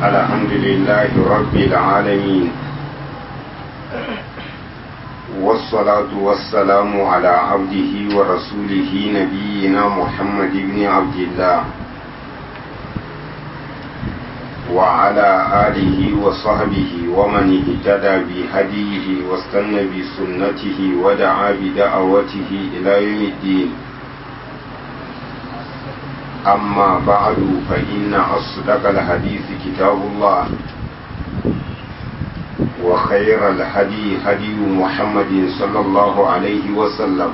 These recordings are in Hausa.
الحمد لله رب العالمين والصلاة والسلام على عبده ورسوله نبينا محمد بن عبد الله وعلى آله وصحبه ومن اهتدى بهديه واستنى بسنته ودعا بدعوته إلى يوم الدين أما بعد فإن أصدق الحديث كتاب الله وخير الهدي هدي محمد صلى الله عليه وسلم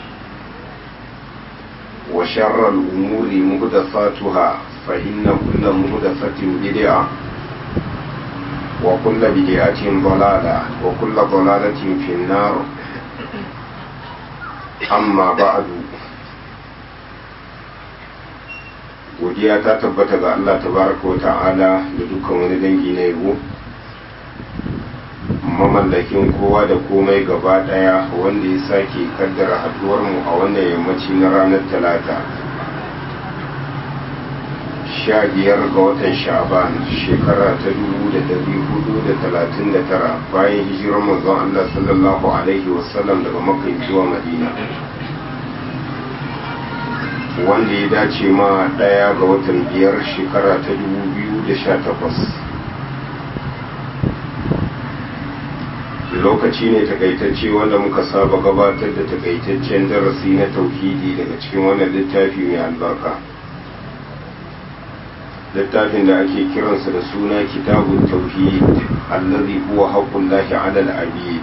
وشر الأمور مهدثاتها فإن كل مهدثة بدعة وكل بدعة ضلالة وكل ضلالة في النار أما بعد godiya ta tabbata ga Allah tabaraka wa ta'ala da dukkan wani dangi na yabo mamallakin kowa da komai gaba daya wanda ya sake kaddara haduwar mu a wannan yammaci na ranar talata sha biyar ga watan sha'ban shekara ta dubu da dari hudu da talatin da tara bayan hijirar manzon Allah sallallahu alaihi wasallam daga makka zuwa madina wanda ya dace ma ɗaya ga watan biyar shekara ta dubu biyu da sha takwas lokaci ne takaitacce wanda muka saba gabatar da takaitaccen darasi na tauhidi daga cikin wannan littafi mai albarka littafin da ake kiransa da suna kitabun tauhid allazi huwa haqqullahi ala al-abid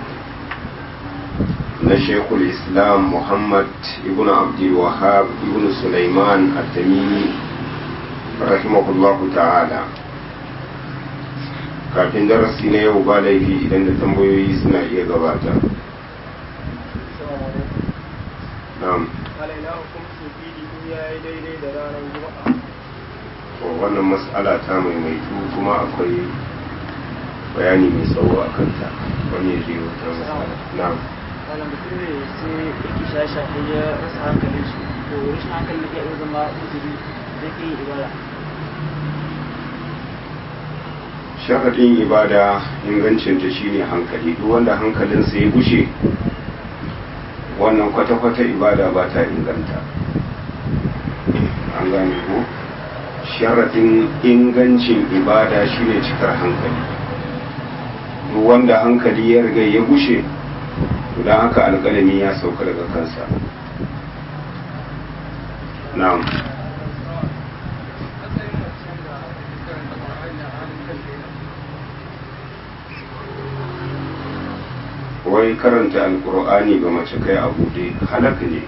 na shekul islam muhammad ibn abdulwahab ibn sulaiman at-tamimi rahimahullahu ta'ala kafin darasi na yau ba laifi idan da tambayoyi suna iya gabata na'am wannan mas'ala ta maimaitu kuma akwai bayani mai tsawo a kanta wani ya zai wata mas'ala na'am malam mutum ne sai yake shaye-shaye ya rasa hankalin shi to rashin hankali da iya zama uzuri da ke yi ibada sharaɗin ibada ingancinta shine hankali duk wanda hankalinsa ya gushe wannan kwata-kwata ibada ba ta inganta an gane ko sharaɗin ingancin ibada shine cikar hankali duk wanda hankali ya riga ya gushe don haka alƙalami ya sauka daga kansa na'am wai karanta alkur'ani ga mace kai a buɗe halaka ne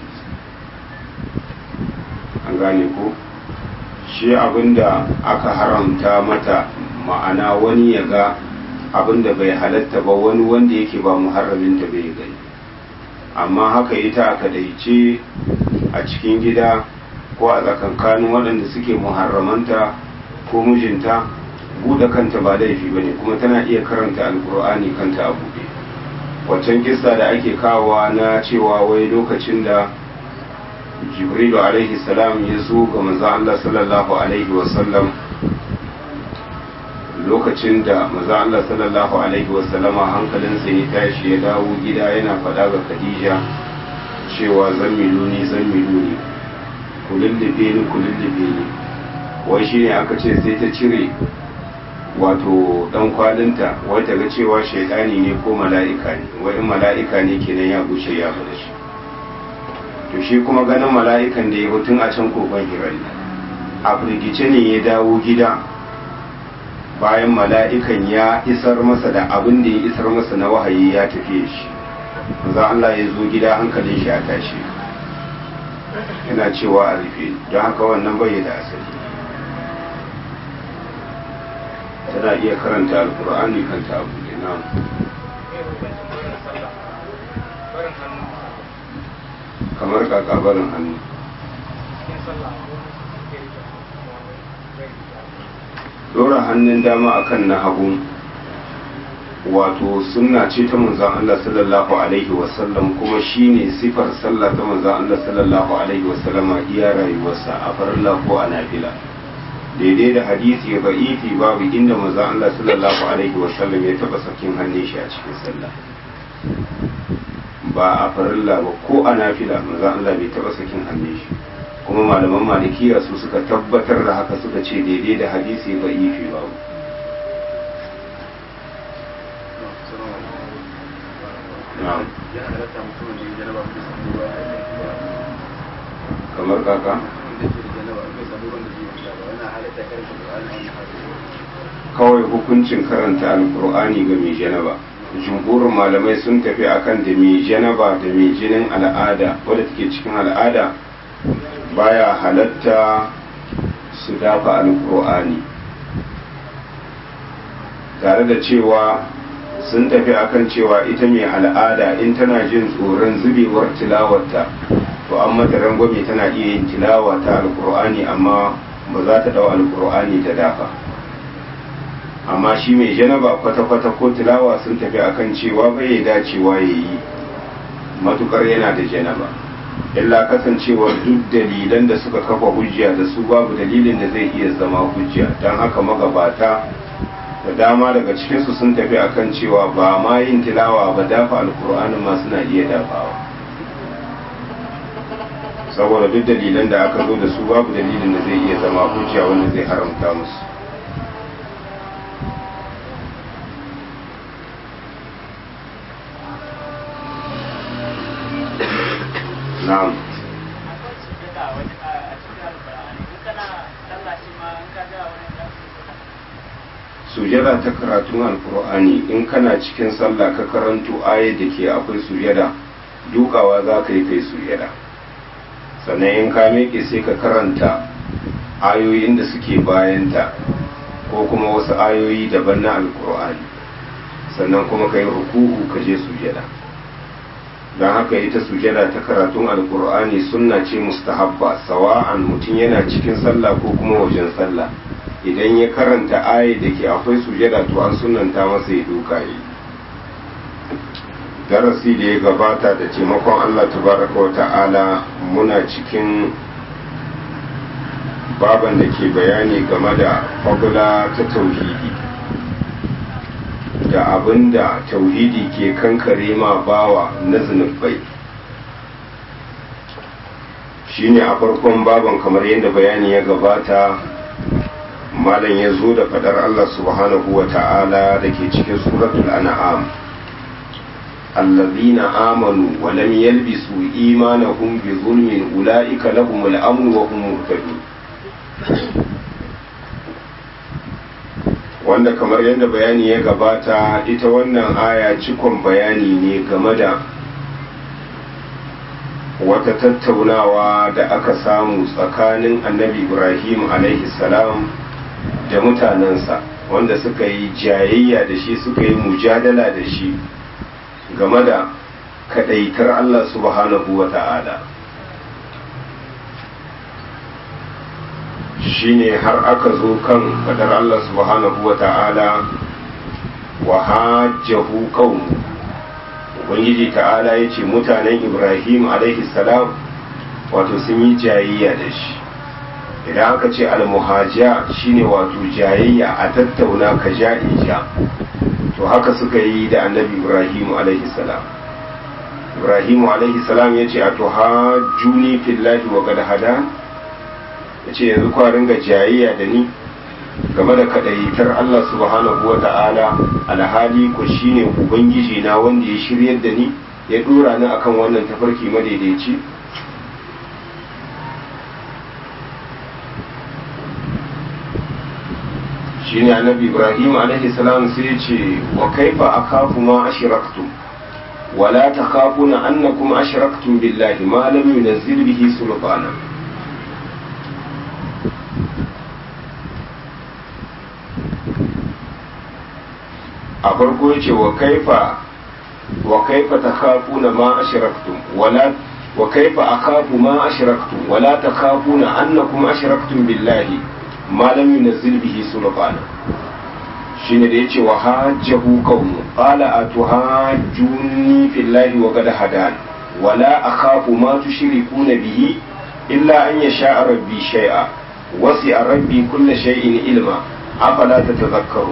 an gane ko shi abinda aka haramta mata ma'ana wani ya ga abinda bai halatta ba wani wanda yake ba muharraminta bai gani amma haka ita aka daice a cikin gida ko a tsakankanin waɗanda suke muharramanta ko mijinta buɗe kanta ba laifi ba ne kuma tana iya karanta alkur'ani kanta a buɗe waccan kisa da ake kawowa na cewa wai lokacin da jibrilu alaihi salam ya zo ga manzan Allah sallallahu alaihi wasallam lokacin da manzan Allah sallallahu alaihi wasallama hankalinsa ya tashi ya dawo gida yana faɗa ga khadija cewa zan miluni zan miluni ku lullube ni ku lullube ni wai shine aka ce sai ta cire wato dan kwalinta wai ta ga cewa shaidani ne ko mala'ika ne wai in mala'ika ne kenan ya gushe ya fada shi to shi kuma ganin mala'ikan da ya tun a can kofar hirari a firgice ne ya dawo gida bayan mala'ikan ya isar masa da abin da ya isar masa na wahayi ya tafiye shi za Allah ya zo gida hankalin shi a tashi yana cewa a rufe don haka wannan bai da asali tana iya karanta alkur'ani kanta abu ne na kamar kakabarin hannu dora hannun dama akan na hagu wato sunna ce ta manzon Allah sallallahu alaihi wasallam kuma shine sifar sallah ta manzon Allah sallallahu alaihi wasallama iya rayuwarsa a farilla ko a nafila daidai da hadisi ba'ifi babu inda manzo Allah sallallahu alaihi wasallam ya taba sakin hannun shi a cikin sallah ba a farilla ba ko a nafila manzo Allah bai taba sakin hannun shi kuma malaman malikiya su suka tabbatar da haka suka ce daidai da hadisi ba'ifi babu na'am ya halatta mutumin da ya janaba bai samu ruwa a yankin ba kamar kaka wanda ke da janaba bai samu ruwan da zai wanka ba wannan halatta karanta Qur'ani wannan halatta kawai hukuncin karanta alkur'ani ga mai janaba jumhurin malamai sun tafi akan da mai janaba da mai jinin al'ada wadda take cikin al'ada baya halatta su dafa alkur'ani tare da cewa sun tafi akan cewa ita mai al'ada in tana jin tsoron zubewar tilawarta to an mata rangwame tana iya yin tilawa ta alkur'ani amma ba za ta dau alkur'ani ta dafa amma shi mai janaba kwata-kwata ko tilawa sun tafi akan cewa bai dacewa ya yi matukar yana da janaba illa kasancewar duk dalilan da suka kafa hujja da su babu dalilin da zai iya zama hujja don haka magabata da dama daga cikinsu sun tafi akan cewa ba ma yin tilawa ba dafa alkur'anin ma suna iya dafawa saboda duk dalilan da aka zo da su babu dalilin da zai iya zama hujja wanda zai haramta musu na'am akwai sujada wani a cikin alƙur'ani in kana sallah shi ma in ka ga wani da sujada ta karatun alkur'ani in kana cikin sallah ka karanto ayat da ke akwai sujada dukawa za ka yi kai sujada sannan in ka miƙe sai ka karanta ayoyin da suke bayanta ko kuma wasu ayoyi daban na alkur'ani sannan kuma ka yi ruku'u ka je sujada don haka ita sujada ta karatun alkur'ani sunna ce mustahabba sawa'an mutum yana cikin sallah ko kuma wajen sallah idan ya karanta ayi da ke akwai sujada to an sunanta masa ya duka yi darasi da ya gabata da taimakon Allah tabaraka wa ta'ala muna cikin baban da ke bayani game da fagula ta tauhidi da abin da tauhidi ke kankare ma bawa na zunubai shine a farkon baban kamar yadda bayani ya gabata malam ya zo da fadar Allah subhanahu wa ta'ala da ke cikin suratul an'am allazina amanu wa lam yalbisu imanahum bi zulmin ulaika lahumul amn wa hum muhtadun wanda kamar yadda bayani ya gabata ita wannan aya cikon bayani ne game da wata tattaunawa da aka samu tsakanin annabi ibrahim alaihi salam da mutanensa wanda suka yi jayayya da shi suka yi mujadala da shi game da kadaitar Allah subhanahu wa ta'ala shine har aka zo kan fadar Allah subhanahu wa ta'ala wa hajjahu qaum ubangiji ta'ala ya ce mutanen ibrahim alaihi salam wato sun yi jayayya da shi idan aka ce almuhajiya shine wato jayayya a tattauna ka ja in ja to haka suka yi da annabi ibrahim alaihi salam ibrahim alaihi salam ya ce a to hajjuni fillahi wa qad hada ya ce yanzu kwa ringa jayayya da ni game da kadaitar Allah subhanahu wa ta'ala alhali ko shine ubangiji na wanda ya shiryar da ni ya dora ni akan wannan tafarki madaidaici shine annabi ibrahim alaihi salam sai ya ce wa kaifa akhafu ma ashraktum wala takhafuna annakum ashraktum billahi ma lam yunzil bihi sultana a farko yace wa kaifa wa kaifa takhafuna ma ashraktum wala wa kaifa akhafu ma ashraktum wala takhafuna annakum ashraktum billahi ma lam yunzil bihi sultana shine da yace wa hajjahu qaumu qala atuhajjuni fillahi wa qad hadan wala akhafu ma tushrikuna bihi illa an yasha rabbi shay'a wasi a rabbi kulle shay'in ilma afala ta tazakkaru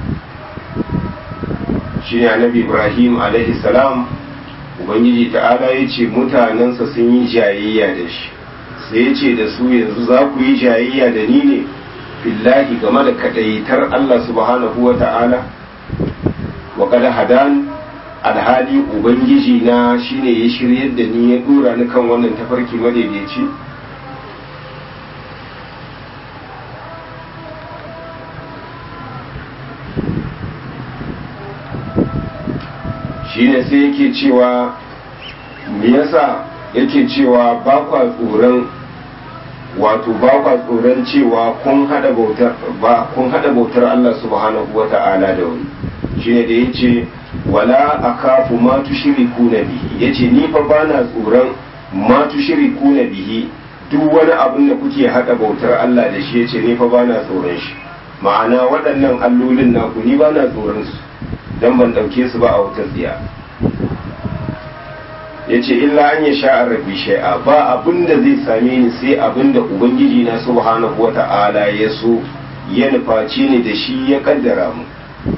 shi ne annabi ibrahim alaihi salam ubangiji ta'ala ya ce mutanensa sun yi jayayya da shi sai ya ce da su yanzu za ku yi jayayya da ni ne fillahi game da kadaitar allah subhanahu wa ta'ala wa kada hadan alhali ubangiji na shine ya shiryar da ni ya dora ni kan wannan tafarki madaidaici shine sai yake cewa me yasa yake cewa ba kwa tsoron wato ba kwa tsoron cewa kun hada bautar ba kun hada bautar Allah subhanahu wata'ala da wani shine da yace wala akafu ma tushrikuna bihi yace ni fa bana tsoron ma tushrikuna bihi duk wani abin da kuke hada bautar Allah da shi yace ni fa bana tsoron shi ma'ana waɗannan allolin naku ni bana tsoron su dan ban dauke su ba a wutar tsiya yace illa an ya sha rabbi shay'a ba abin da zai same ni sai abin da ubangiji na subhanahu wata'ala ya so ya nufaci ni da shi ya kaddara mu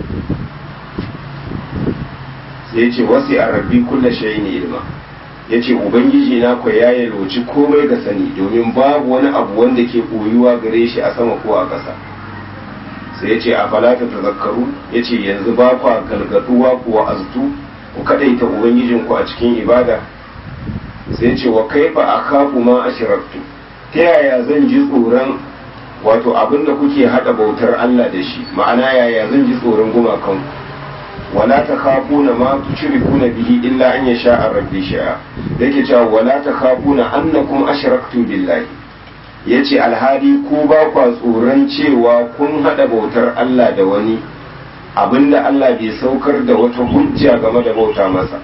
sai ya ce wasu a rabbi kulla shayi ne ilma ya ce ubangiji na kwa ya yalwaci komai ga sani domin babu wani abu wanda ke koyuwa gare shi a sama ko a ƙasa sai ya ce a falata ta zakaru ya ce yanzu ba kwa galgaduwa kuwa aztu ku kadaita ubangijinku a cikin ibada sai ya ce wa kaifa a kafu ma a shiraktu ta yaya zan ji tsoron wato abin da kuke haɗa bautar Allah da shi ma'ana yaya zan ji tsoron gumakanku wala ta khafuna ma tushrikuna bihi illa an yasha rabbi sha'a yake cewa wala ta khafuna annakum ashraktum billahi yace alhadi ku ba kwa tsoron cewa kun hada bautar Allah da wani abinda Allah bai saukar da wata hujja game da bauta masa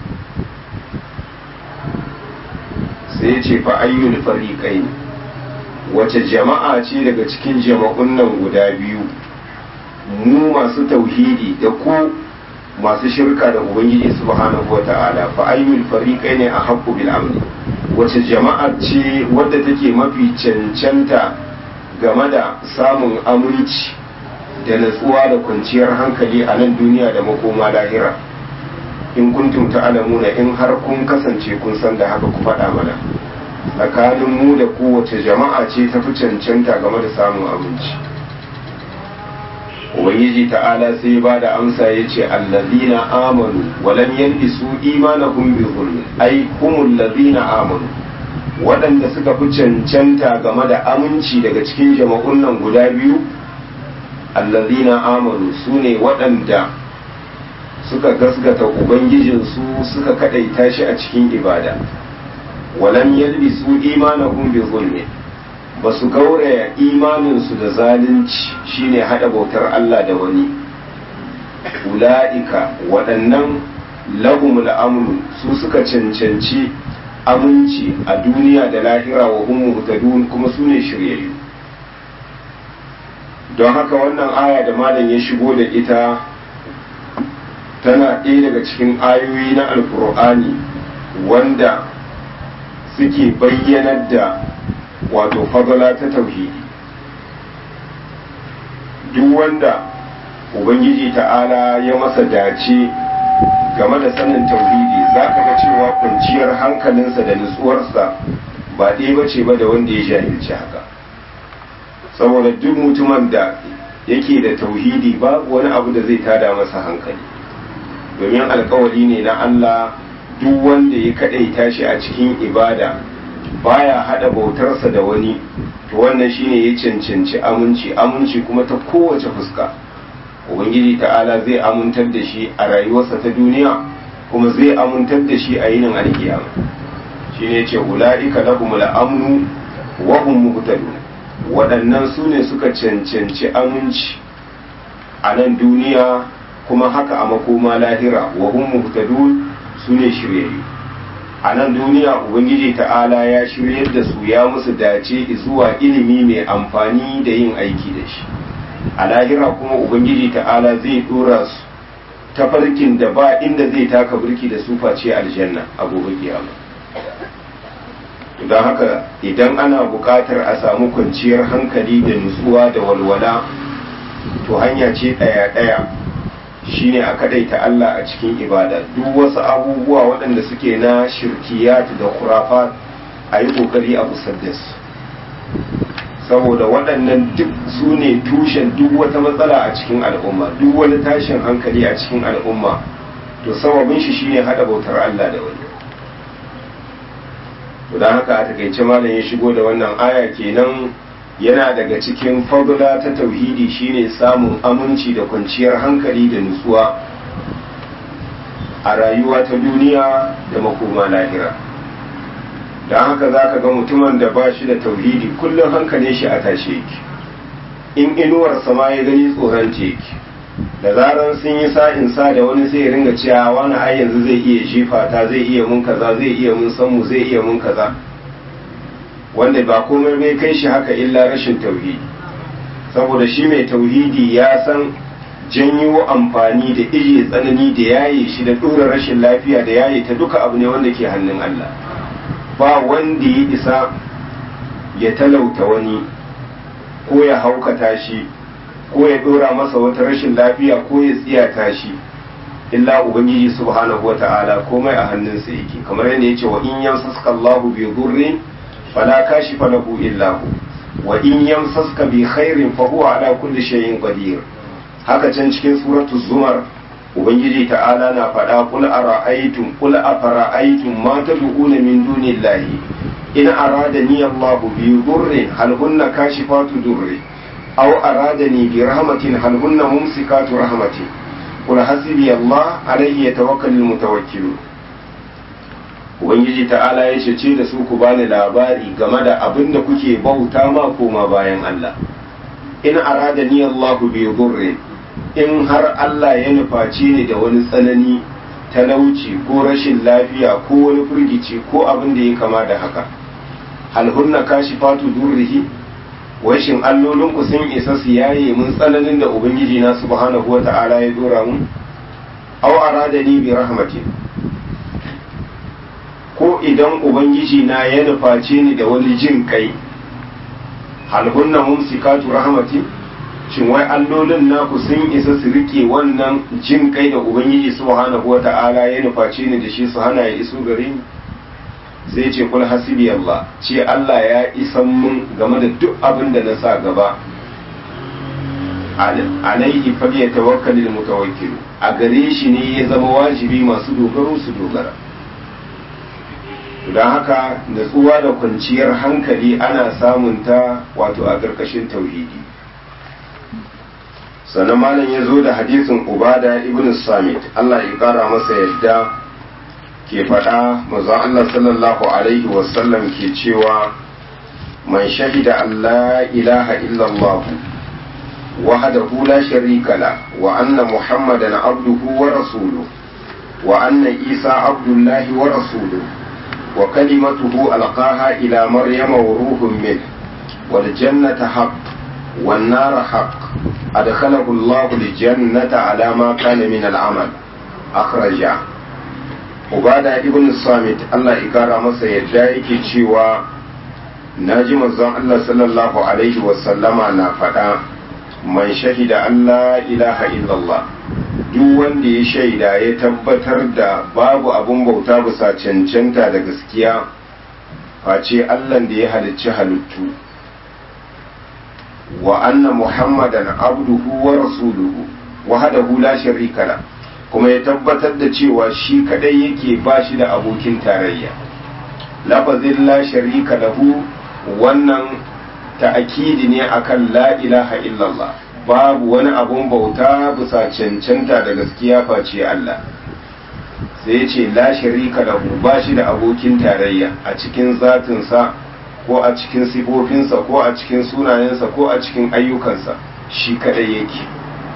sai yace fa ayyul fariqain wace jama'a ce daga cikin jama'un nan guda biyu mu masu tauhidi da ku masu shirka da ubangiji subhanahu wata'ala fa ayyul fariqai ne a haqqu bil amni wace jama'a ce wadda take mafi cancanta game da samun aminci da natsuwa da kwanciyar hankali a nan duniya da makoma lahira in kuntum ta'lamuna in har kun kasance kun san da haka ku faɗa mana tsakanin mu da kowace jama'a ce ta fi cancanta game da samun aminci ubangiji ta'ala sai ba da amsa ya ce allazina amanu walam yalbisu imanahum bi zulmi ai humul ladina amanu waɗanda suka fi cancanta game da aminci daga cikin jama'un nan guda biyu allazina amanu su ne waɗanda suka gasgata ubangijinsu suka kaɗaita shi a cikin ibada walam yalbisu imanahum bi zulmi ba su gauraya imaninsu da zalunci shine hada bautar Allah da wani ula'ika waɗannan lahumul amru su suka cancanci aminci a duniya da lahira wa hum muhtadun kuma su ne shiryayyu don haka wannan aya da malam ya shigo da ita tana ɗaya daga cikin ayoyi na alkur'ani wanda suke bayyanar da wato fadala ta tauhidi duk wanda ubangiji ta'ala ya masa dace game da sanin tauhidi za ka ga cewa kwanciyar hankalinsa da nutsuwarsa ba ɗaya ba ce ba da wanda ya jahilci haka saboda duk mutumin da yake da tauhidi babu wani abu da zai tada masa hankali domin alkawari ne na Allah duk wanda ya kaɗaita shi a cikin ibada baya hada bautarsa da wani to wannan shine ya cancanci aminci aminci kuma ta kowace fuska ubangiji ta'ala zai amintar da shi a rayuwarsa ta duniya kuma zai amintar da shi a yinin alkiyama shine yace ulaika lahumul amnu wa hum muhtadun waɗannan su ne suka cancanci aminci a nan duniya kuma haka a makoma lahira wa hum muhtadun su ne shiryayyu a nan duniya ubangiji ta'ala ya shiryar da su ya musu dace zuwa ilimi mai amfani da yin aiki da shi a lahira kuma ubangiji ta'ala zai dora su tafarkin da ba inda zai taka birki da su face aljanna a gobe kiyama don haka idan ana buƙatar a samu kwanciyar hankali da nutsuwa da walwala to hanya ce ɗaya-ɗaya shine a kadaita Allah a cikin ibada duk wasu abubuwa waɗanda suke na shirkiyat da khurafat a yi ƙoƙari a busar da su saboda waɗannan duk su ne tushen duk wata matsala a cikin al'umma duk wani tashin hankali a cikin al'umma to sababin shi shine haɗa bautar Allah da wani to don haka a takaice malam ya shigo da wannan aya kenan yana daga cikin fadula ta tauhidi shine samun aminci da kwanciyar hankali da nutsuwa a rayuwa ta duniya da makoma lahira don haka za ka ga mutumin da ba shi da tauhidi kullum hankalin shi a tashe yake in inuwar sama ya gani tsoron yake da zaran sun yi sa'in sa da wani sai ya ringa cewa wani ai yanzu zai iya jefa ta zai iya mun kaza zai iya mun sanmu zai iya mun kaza wanda ba komai bai kai shi haka illa rashin tauhidi saboda shi mai tauhidi ya san janyo amfani da ije tsanani da yaye shi da ɗora rashin lafiya da yaye ta duka abu ne wanda ke hannun Allah ba wanda ya isa ya talauta wani ko ya haukata shi ko ya ɗora masa wata rashin lafiya ko ya tsiyata shi illa ubangiji subhanahu wata'ala komai a hannunsa yake kamar yadda ya ce wa in yamsaska Allahu bi dhurrin fala kashifa lahu illa hu wa in yamsaska bi khairin fa huwa ala kulli shay'in qadir haka can cikin suratul zumar ubangiji ta'ala na faɗa qul ara'aytum qul afara'aytum ma tad'una min dunillahi in aradani Allahu bi dhurrin hal hunna kashifatu dhurri aw aradani bi rahmatin hal hunna mumsikatu rahmati qul hasbi Allah alayhi yatawakkalul mutawakkilun ubangiji ta'ala ya ce da su ku bani labari game da abin da kuke bauta ma koma bayan Allah in arada ni Allah bi dhurri in har Allah ya nufaci ni da wani tsanani talauci ko rashin lafiya ko wani firgici ko abin da ya kama da haka hal hunna kashifatu durrihi washin allolin ku sun isa su yaye mun tsananin da ubangiji na subhanahu wata'ala ya dora mun aw arada ni bi rahmatin ko idan ubangiji na ya nuface ni da wani jin kai halhunna mumsikatu rahmati shin wai allolin naku sun isa su rike wannan jin kai da ubangiji subhanahu wata'ala ya nuface ni da shi su hana ya iso gare ni sai ce kul hasibi Allah ce Allah ya isan mun game da duk abin da na sa gaba alaihi falyatawakkalul mutawakkilu a gare shi ne ya zama wajibi masu dogaro su dogara don haka natsuwa da kwanciyar hankali ana samun ta wato a ƙarƙashin tauhidi sannan malam ya zo da hadisin ubada ibn samit Allah ya ƙara masa yadda ke faɗa mazan Allah sallallahu alaihi wasallam ke cewa man shahida Allah ilaha illallah wahdahu la sharika la wa anna muhammadan abduhu wa rasuluhu wa anna isa abdullahi wa rasuluhu وكلمته ألقاها إلى مريم وروح منه والجنة حق والنار حق أدخله الله الجنة على ما كان من العمل أخرجه Ubada ibn Samit Allah ikara masa yadda yake cewa na ji manzon Allah sallallahu Alaihi wasallama na faɗa man shahida Allah ilaha illallah duk wanda ya shaida ya tabbatar da babu abun bauta bisa cancanta da gaskiya face Allah da ya halicci halittu wa anna muhammadan abduhu wa rasuluhu wahdahu la sharika la kuma ya tabbatar da cewa shi kadai yake ba shi da abokin tarayya lafazin la sharika lahu wannan ta'akidi ne akan la ilaha illallah babu wani abun bauta bisa cancanta da gaskiya face Allah sai ya ce la sharika lahu ba shi da abokin tarayya a cikin zatinsa ko a cikin sifofinsa ko a cikin sunayensa ko a cikin ayyukansa shi kadai yake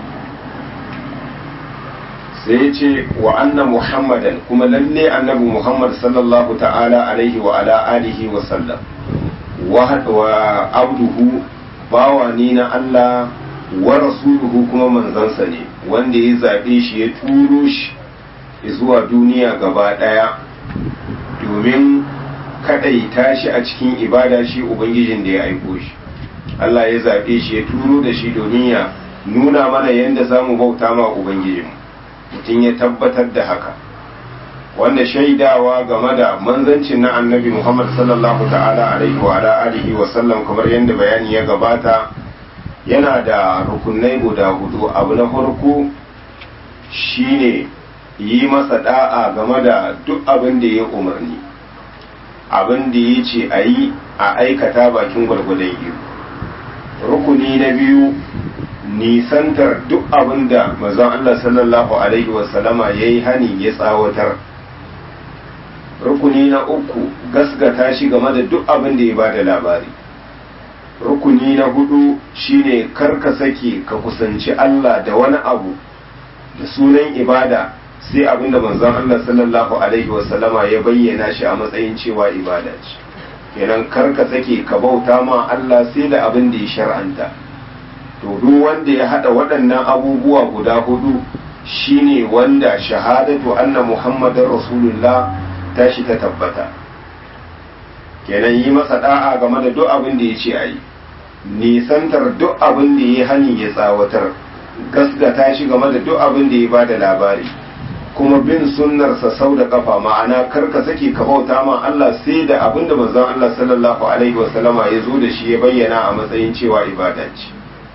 sai ya ce wa anna muhammadan kuma lalle annabi muhammad sallallahu ta'ala alaihi wa ala alihi wa sallam wa abduhu bawa ni na Allah wa rasuluhu kuma manzansa ne wanda ya zaɓe shi ya turo shi zuwa duniya gaba ɗaya domin kadaita shi a cikin ibada shi ubangijin da ya aiko shi Allah ya zaɓe shi ya turo da shi domin ya nuna mana yadda za mu bauta ma ubangijinmu mutum ya tabbatar da haka wanda shaidawa game da manzancin na annabi Muhammad sallallahu ta'ala alaihi wa ala alihi wa sallam kamar yadda bayani ya gabata yana da rukunai guda hudu abu na farko shine yi masa da'a game da duk abin da ya umarni abin da ya ce a yi a aikata bakin gwargwadon iko rukuni na biyu nisantar duk abin da mazan Allah sallallahu alaihi wasallama ya yi hani ya tsawatar rukuni na uku gasgata shi game da duk abin da ya ba da labari rukuni na hudu shine karka sake ka kusanci Allah da wani abu da sunan ibada sai abin da manzon Allah sallallahu alaihi wasallama ya bayyana shi a matsayin cewa ibada ce kenan karka sake ka bauta ma Allah sai da abin da ya shar'anta to duk wanda ya hada waɗannan abubuwa guda hudu shine wanda shahadatu anna muhammadar rasulullah tashi ta tabbata kenan yi masa da'a game da duk abin da ya ce a yi nisantar duk abin da ya hani ya tsawatar gasgata shi game da duk abin da ya ba da labari kuma bin sunnarsa sau da kafa ma'ana karka sake ka bauta ma Allah sai da abin da manzon Allah sallallahu alaihi wasallama ya zo da shi ya bayyana a matsayin cewa ibada ce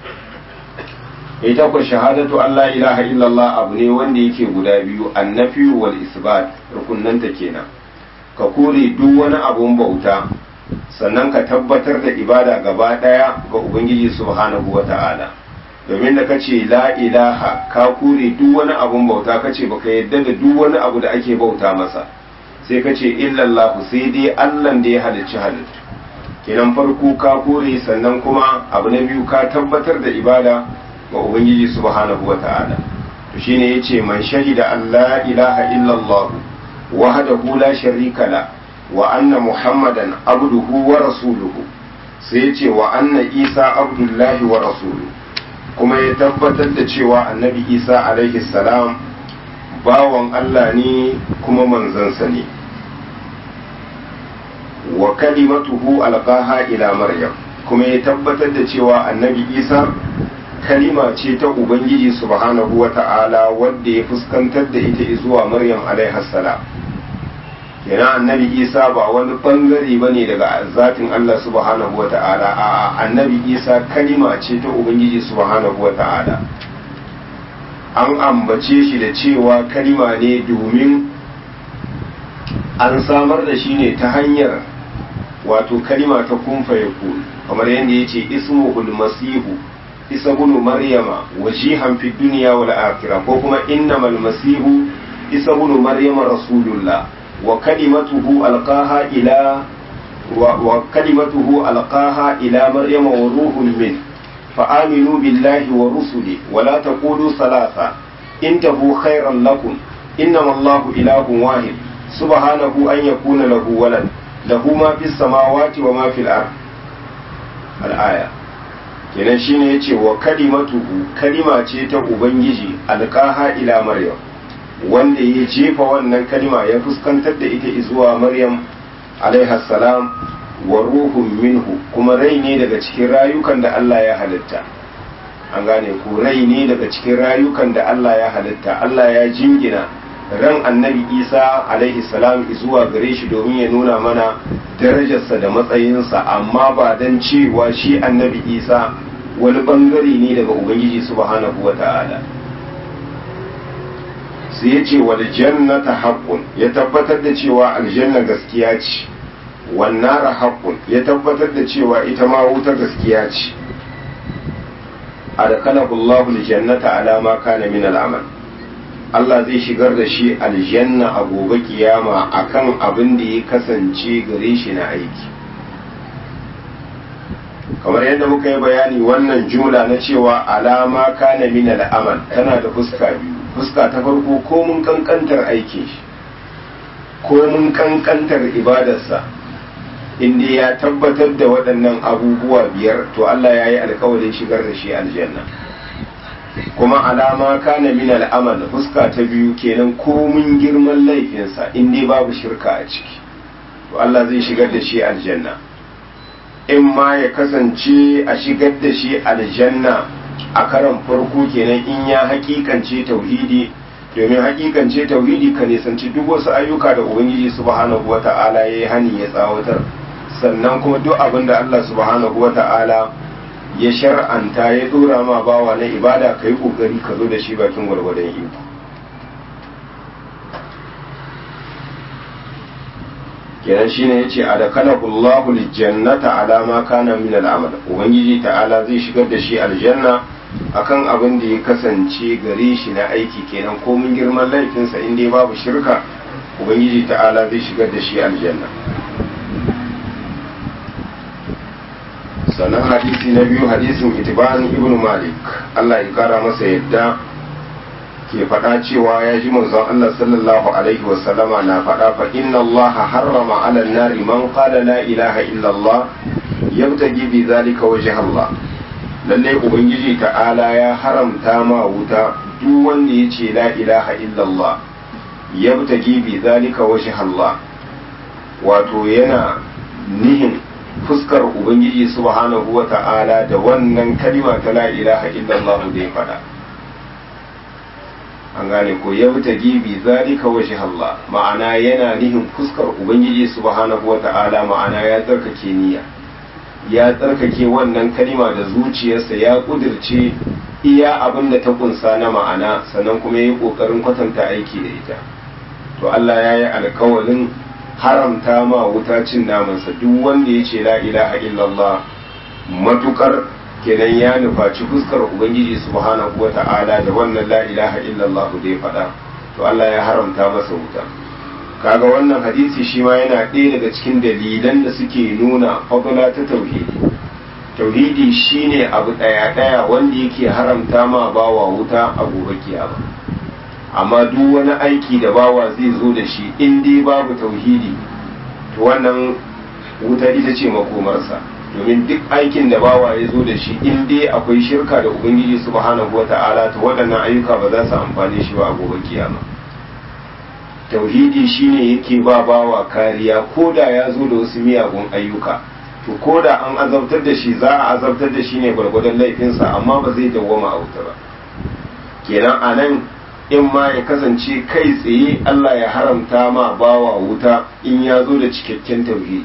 ita ku shahadatu Allah ilaha illallah abu ne wanda yake guda biyu annafi wal isbat rukunnanta kenan ka kore duk wani abun bauta sannan ka tabbatar da ibada gaba daya ga ubangiji subhanahu wata'ala domin da kace la ilaha ka kore duk wani abun bauta kace baka yadda da duk wani abu da ake bauta masa sai kace illallahu sai dai Allah da ya halicci halittu kenan farko ka kore sannan kuma abu na biyu ka tabbatar da ibada ga ubangiji subhanahu wata'ala to shine yace man shahida an la ilaha illallah wahdahu la sharika la wa anna muhammadan abduhu wa rasuluhu sai yace wa anna isa abdullahi wa rasuluhu kuma ya tabbatar da cewa annabi isa alaihi salam bawan Allah ne kuma manzansa ne wa kalimatuhu alqaha ila maryam kuma ya tabbatar da cewa annabi isa kalima ce ta ubangiji subhanahu wa ta'ala wadda ya fuskantar da ita zuwa maryam alaihi salam yana annabi isa ba wani bangare ba ne daga zatin allah subhanahu wa ta'ala a annabi isa kalima ce ta ubangiji subhanahu wa ta'ala an ambace shi da cewa kalima ne domin an samar da shi ne ta hanyar wato kalima ta kumfa ya kamar yadda ya ce ismuhul masihu isa bunu maryama wajihan fi duniya wal akhirah ko kuma innamal masihu isa bunu maryama rasulullah wa kalimatuhu alqaha ila wa kalimatuhu alqaha ila maryama wa ruhun min fa aminu billahi wa rusuli wa la taqulu salasa intahu khairan lakum innama allahu ilahun wahid subhanahu an yakuna lahu walad lahu ma fis samawati wa ma fil ard al-aya kenan shine yace wa kalimatuhu kalima ce ta ubangiji alqaha ila maryam wanda ya jefa wannan kalima ya fuskantar da ita zuwa maryam alaiha salam wa ruhun minhu kuma rai ne daga cikin rayukan da Allah ya halitta an gane ku rai ne daga cikin rayukan da Allah ya halitta Allah ya jingina ran annabi isa alaihi salam zuwa gare shi domin ya nuna mana darajarsa da matsayinsa amma ba don cewa shi annabi isa wani bangare ne daga ubangiji subhanahu wa ta'ala sai ya ce wal jannata haqqun ya tabbatar da cewa aljanna gaskiya ce wan nara haqqun ya tabbatar da cewa ita ma wuta gaskiya ce adkhalahu Allahu aljannata ala ma kana min al'amal Allah zai shigar da shi aljanna a gobe kiyama akan abin da ya kasance gare shi na aiki kamar yadda muka yi bayani wannan jumla na cewa alama kana min al'amal tana da fuska biyu fuska ta farko ko mun kankantar aikin shi ko mun kankantar ibadarsa inda ya tabbatar da waɗannan abubuwa biyar to Allah ya yi alkawarin shigar da shi aljanna kuma alama kana min al'amal fuska ta biyu kenan ko mun girman laifinsa inda babu shirka a ciki to Allah zai shigar da shi aljanna in ma ya kasance a shigar da shi aljanna a karan farko kenan in ya hakikance tauhidi domin hakikance tauhidi ka nisanci duk wasu ayyuka da ubangiji subhanahu wata'ala ya yi hani ya tsawatar sannan kuma duk abin da Allah subhanahu wata'ala ya shar'anta ya dora ma bawa na ibada ka yi kokari ka zo da shi bakin gwargwadon iko kenan shine yace adakalahu Allahu aljannata ala ma kana min al'amal ubangiji ta'ala zai shigar da shi aljanna akan abin da ya kasance gare shi na aiki kenan ko mun girman laifinsa in dai babu shirka ubangiji ta'ala zai shigar da shi aljanna sannan hadisi na biyu hadisin itiban ibn malik Allah ya kara masa yadda ke faɗa cewa ya ji manzon Allah sallallahu alaihi wa sallama na faɗa fa inna Allah harrama ala nari man qala la ilaha illa Allah yabtagi bi zalika wajh Allah lalle ubangiji ta'ala ya haramta ma wuta duk wanda ya ce la ilaha illa Allah yabtagi bi zalika wajh Allah wato yana nihin fuskar ubangiji subhanahu wa ta'ala da wannan kalima ta la ilaha illallah da ya faɗa an gane ko ya wuta gibi zalika waje Allah ma'ana yana nihin fuskar ubangiji subhanahu wa ta'ala ma'ana ya tsarkake niyya ya tsarkake wannan kalima da zuciyarsa ya kudirce iya abin da ta kunsa na ma'ana sannan kuma ya yi ƙoƙarin kwatanta aiki da ita to Allah ya yi alkawalin haramta ma wuta cin namansa duk wanda ya ce la ilaha illallah matukar kenan ya nufaci fuskar ubangiji subhanahu wa ta'ala da wannan la ilaha illallah da ya faɗa to Allah ya haramta masa wuta kaga wannan hadisi shi ma yana ɗaya daga cikin dalilan da suke nuna fadla ta tauhidi tauhidi shine abu ɗaya ɗaya wanda yake haramta ma bawa wuta a gobe kiyama amma duk wani aiki da bawa zai zo da shi in dai babu tauhidi to wannan wuta ita ce makomarsa domin duk aikin da bawa ya zo da shi in dai akwai shirka da ubangiji subhanahu wata'ala to waɗannan ayyuka ba za su amfane shi ba a gobe kiyama tauhidi shine yake ba bawa kariya ko da ya zo da wasu miyagun ayyuka to ko da an azabtar da shi za a azabtar da shi ne gwargwadon laifinsa amma ba zai dawwama a wuta ba kenan a nan in ma ya kasance kai tsaye Allah ya haramta ma bawa wuta in ya zo da cikakken tauhidi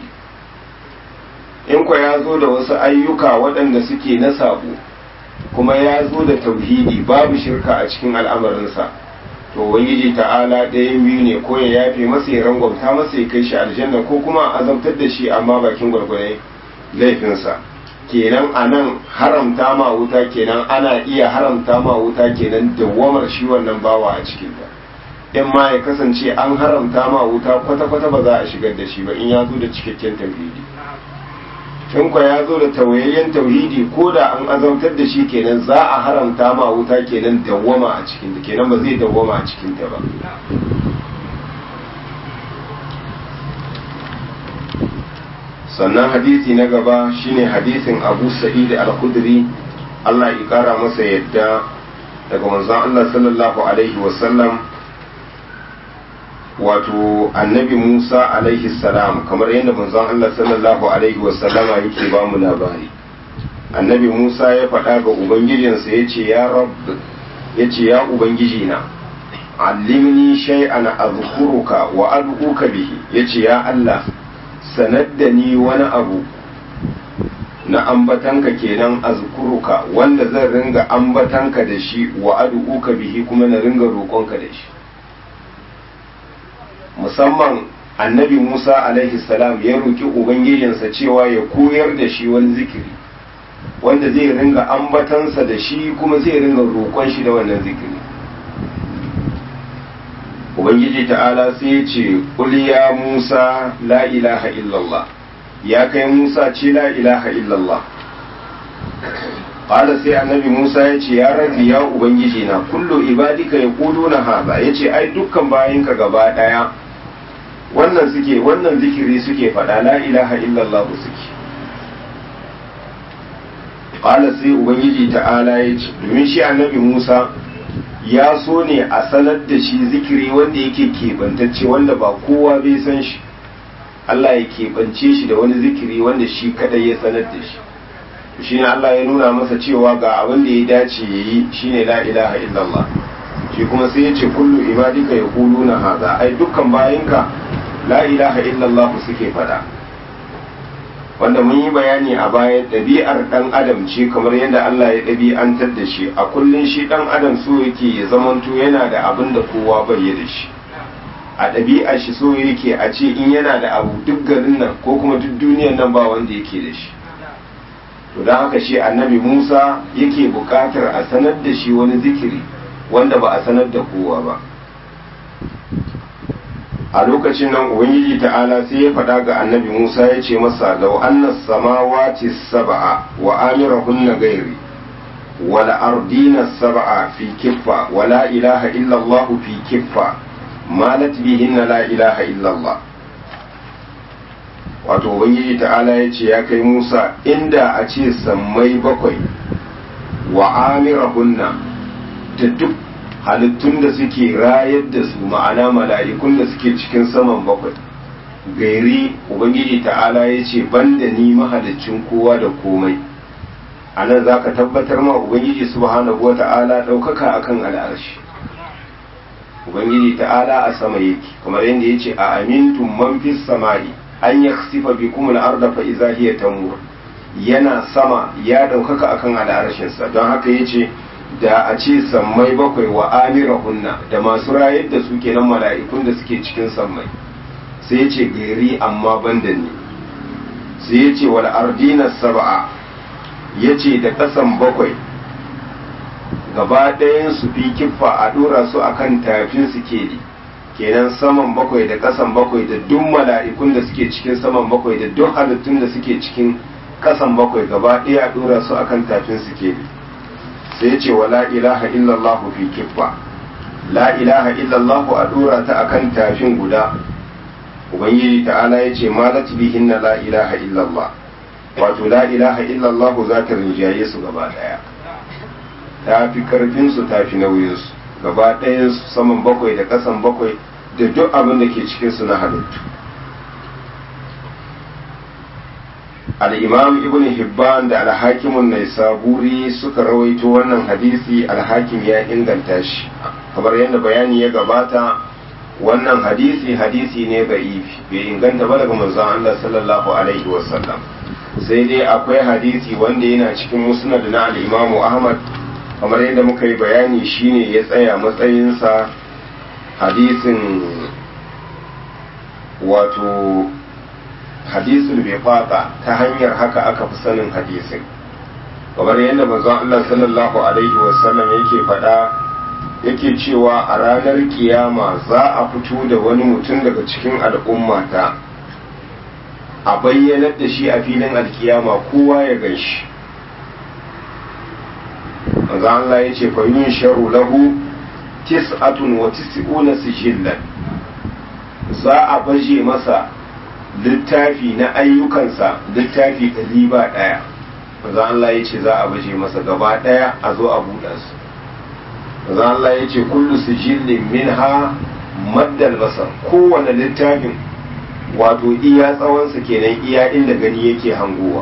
in kwa ya zo da wasu ayyuka waɗanda suke na sabo kuma ya zo da tauhidi babu shirka a cikin al'amarinsa to ubangiji ta'ala ɗayan biyu ne ko ya yafe masa ya rangwamta masa ya kai shi aljanna ko kuma a azabtar da shi amma bakin gwargwadon laifinsa kenan a nan haramta ma wuta kenan ana iya haramta ma wuta kenan dawwamar shi wannan bawa a cikin ta in ma ya kasance an haramta ma wuta kwata-kwata ba za a shigar da shi ba in ya zo da cikakken tauhidi in kwa ya zo da tawayayyen tauhidi ko da an azabtar da shi kenan za a haramta ma wuta kenan dawwama a cikin ta kenan ba zai dawwama a cikin ta ba sannan hadisi na gaba shine hadisin abu sa'id al-khudri Allah ya kara masa yadda daga manzon Allah sallallahu alaihi wasallam wato annabi Musa alaihi salam kamar yadda manzon Allah sallallahu alaihi wasallama yake ba mu labari annabi Musa ya faɗa ga ubangijinsa ya ce ya rabb ya ce ya ubangiji na allimni shay'an azkuruka wa ad'uka bihi yace ya Allah sanar da ni wani abu na ambatanka kenan azkuruka wanda zan ringa ambatanka da shi wa ad'uka bihi kuma na ringa roƙonka da shi musamman annabi Musa alaihi salam ya roki ubangijinsa cewa ya koyar da shi wani zikiri wanda zai ringa ambatansa da shi kuma zai ringa roƙon shi da wannan zikiri ubangiji ta'ala sai ya ce ya musa la ilaha illallah ya kai musa ce la ilaha illallah ƙala sai annabi musa ya ce ya rabbi ya ubangiji na kullu ibadika ya kudu na haza ya ce ai dukkan bayanka gaba ɗaya wannan suke wannan zikiri suke faɗa la ilaha illallah suke ƙala sai ubangiji ta'ala ya ce domin shi annabi musa ya so ne a sanar da shi zikiri wanda yake keɓantacce wanda ba kowa bai san shi Allah ya keɓance shi da wani zikiri wanda shi kadai ya sanar da shi shi ne Allah ya nuna masa cewa ga abin da ya dace ya yi shi ne la ilaha illallah shi kuma sai ya ce kullu ibadika ya kulu na haza ai dukkan bayinka la ilaha illallah suke faɗa wanda mun yi bayani a baya ɗabi'ar ɗan adam ce kamar yadda Allah ya ɗabi'antar da shi a kullum shi ɗan adam so yake ya zamanto yana da abin da kowa bai da shi a ɗabi'a shi so yake a ce in yana da abu duk garin nan ko kuma duk duniyar nan ba wanda yake da shi to don haka shi annabi musa yake buƙatar a sanar da shi wani zikiri wanda ba a sanar da kowa ba a lokacin nan ubangiji ta'ala sai ya faɗa ga annabi musa ya ce masa lau annas samawati sab'a wa amirahunna gairi wal ardina sab'a fi kiffa wa la ilaha illa allah fi kiffa malat bihinna la ilaha illa allah wato ubangiji ta'ala ya ce ya kai musa inda a ce sammai bakwai wa amirahunna da duk halittun da suke rayar da su ma'ana mala'ikun da suke cikin saman bakwai gairi ubangiji ta'ala ya ce banda ni mahalicin kowa da komai a nan za ka tabbatar ma ubangiji subhanahu wa ta'ala ɗaukaka akan al'arshi ubangiji ta'ala a sama yake kamar yadda ya ce a amintun man fis sama'i an yaksifa bikum al-arda fa idza hiya tamur yana sama ya ɗaukaka akan al'arshinsa don haka ya ce da a ce sammai bakwai wa amirahunna da masu rayar da su kenan mala'ikun da suke cikin sammai sai ya ce gari amma banda ne sai ya ce wal ardina sab'a ya ce da ƙasan bakwai gaba ɗayan su fi kiffa a ɗora su akan tafin su keli kenan saman bakwai da ƙasan bakwai da duk mala'ikun da suke cikin saman bakwai da duk halittun da suke cikin ƙasan bakwai gaba ɗaya a ɗora su akan tafin su keli sai ce wa la ilaha illallah fi kiffa la ilaha illallah a dora ta akan tafin guda ubangiji ta'ala ya ce malat bihinna la ilaha illallah wato la ilaha illallah za ta rinjaye su gaba daya ta fi karfin su ta fi nauyin su gaba ɗayan su saman bakwai da ƙasan bakwai da duk abin da ke cikin su na halittu al'imam ibn hibban da alhakimun nai saburi suka rawaito wannan hadisi alhakim ya inganta shi kamar yadda bayani ya gabata wannan hadisi hadisi ne ga ifi bai inganta ba daga manzon Allah sallallahu alaihi wasallam sai dai akwai hadisi wanda yana cikin musnad na al-imam ahmad kamar yadda muka yi bayani shine ya tsaya matsayinsa hadisin wato hadisul bai fata ta hanyar haka aka fi sanin hadisin kamar yadda manzon Allah sallallahu alaihi wasallam yake faɗa yake cewa a ranar kiyama za a fito da wani mutum daga cikin al'ummata a bayyanar da shi a filin alkiyama kowa ya gan shi manzon Allah ya ce fa yin sharu lahu tis'atun wa tis'una sijillan za a baje masa littafi na ayyukansa littafi ɗari ba ɗaya maza Allah ya ce za a baje masa gaba ɗaya a zo a buɗa su maza Allah ya ce kullu sijillin min ha maddal basar kowane littafin wato iya tsawonsa kenan iya inda gani yake hangowa